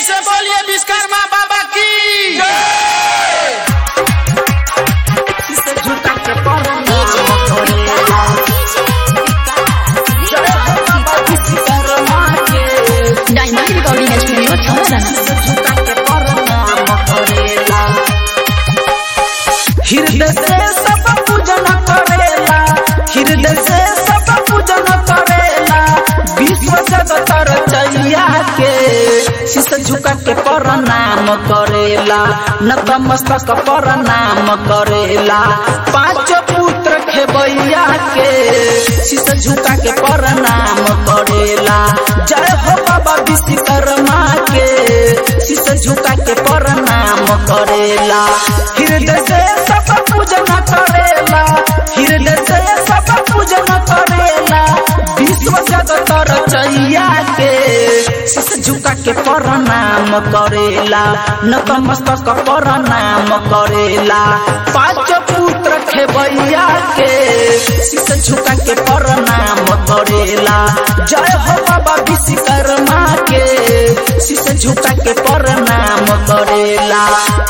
से बोलिए विश्वकर्मा बाबा की डायमंड रिकॉर्डिंग स्टूडियो हृदय से सब पूजन करेला हृदय से सब पूजन करेला विश्व जगत रचैया के शीश झुका के प्रणाम करेला नतमस्तक प्रणाम करेला पांच पुत्र खेबैया के शीश झुका के प्रणाम करेला जय हो बाबा विश्वकर्मा के शीश झुका के प्रणाम करेला हृदय से सब पूजन करेला हृदय से सब पूजन करेला विश्व जगत रचैया के शीश झुका के प्रणाम करेला नतमस्तक प्रणाम करेला पांच पुत्र खेबैया के शीश झुका के प्रणाम करेला जय हो बाबा विश्वकर्मा के शीश झुका के प्रणाम करेला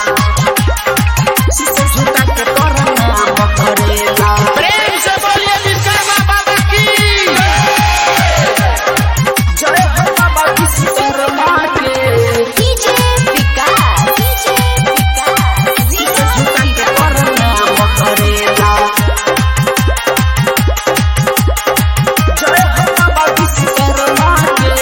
शीश झुका के प्रणाम करेला प्रेम से बोलिए विश्वकर्मा बाबा की जय हो बाबा विश्वकर्मा के डीजे विकास डीजे विकास शीश झुका के प्रणाम करेला जय हो बाबा विश्वकर्मा के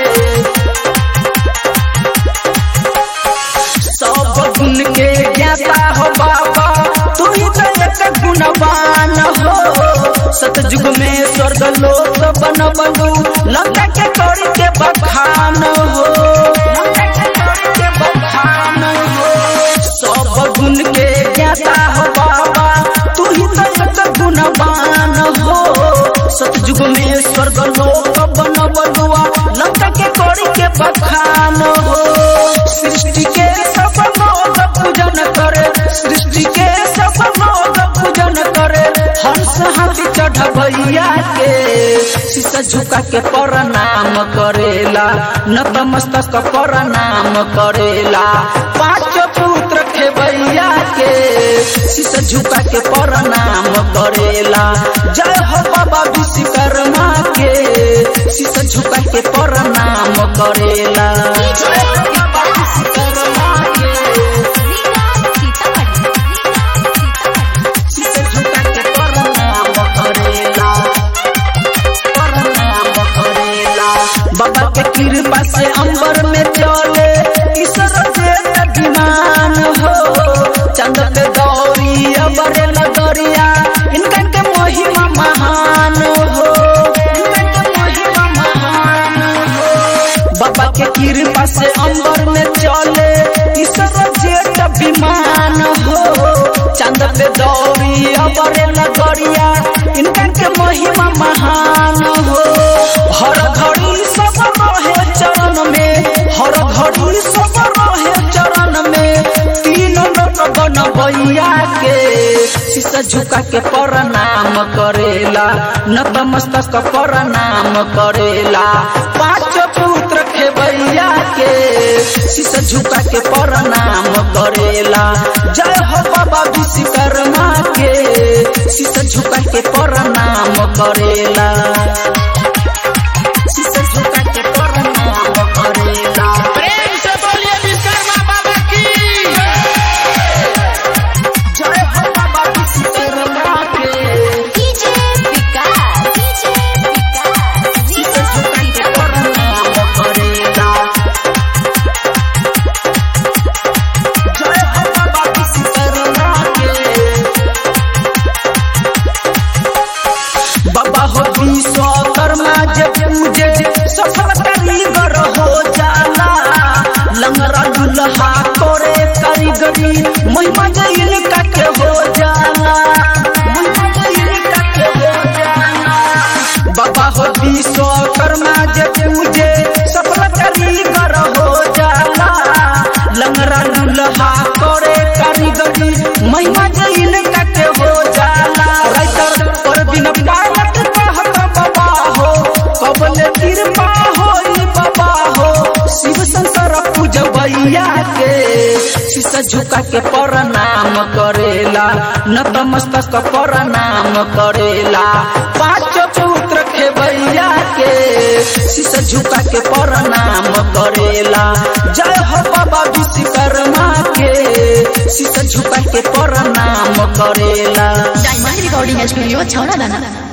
सब गुण के ज्ञाता हो बाबा तू ही तो एक गुणवान हो सतयुग में स्वर्ग लोक बन बनू लंका के कौड़ी के बखान हो लंका के कौड़ी के बखान हो सब गुण के ज्ञाता हो बाबा तू ही तो एक गुणवान हो सतयुग में स्वर्ग लोक बन बनुआ लंका के कौड़ी के बखान हो सृष्टि के सब लोग पूजन करे सृष्टि के सब लोग पूजन करे हंस हाथी चढ़बैया के शीशा झुका के प्रणाम करेला नतमस्तक प्रणाम करेला पांच पुत्र खेबैया के शीशा झुका के प्रणाम करेला जय हो बाबा विश्वकर्मा के शीशा झुका के प्रणाम करेला जय हो बाबा विश्वकर्मा के शीशा झुका के प्रणाम करेला प्रणाम करेला बाबा के कृपा से अंबर में चले ईश्वर के अभिमान हो चंद पे गौरी अबर लगरिया इनका के महिमा महान हो इनका के महिमा महान हो बाबा के कृपा से अंबर में चले ईश्वर जेठ अभिमान हो चंद पे दौरी अबर लगरिया इनका के महिमा महान हो हर घड़ी सब रहे चरण में हर घड़ी सब रहे चरण में तीन लोक बनबैया के शीशा झुका के प्रणाम करेला नतमस्तक प्रणाम करेला पांच पुत्र खेबैया के शीशा झुका के प्रणाम करेला जय हो बाबा विश्वकर्मा के शीशा झुका के प्रणाम करेला शीशा झुका के प्रणाम करेला प्रेम से बोलिए विश्वकर्मा बाबा की जय हो बाबा विश्वकर्मा के डीजे विकास डीजे विकास शीशा झुका के प्रणाम करेला जय हो बाबा विश्वकर्मा के बाबा हो विश्वकर्मा जे पूजे सफल कारीगर हो जाला लंगरा दुल्हा करे कारीगरी महिमा जैन का के हो जाला महिमा जैन का के हो जाला बाबा हो विश्वकर्मा जे पूजे सफल कारीगर हो जाला लंगरा दुल्हा करे कारीगरी महिमा जैन का के हो जाला राइटर पर बिन पावत कहत बाबा हो कबले कृपा होई बाबा हो शिव शंकर पूजबै भैया के शीशा झुका के प्रणाम करेला नतमस्तक प्रणाम करेला पांच पुत्र के भैया के शीशा झुका के प्रणाम करेला जय हो बाबा विश्वकर्मा के शीशा झुका के प्रणाम करेला डायमंड रिकॉर्डिंग स्टूडियो छौड़ा दाना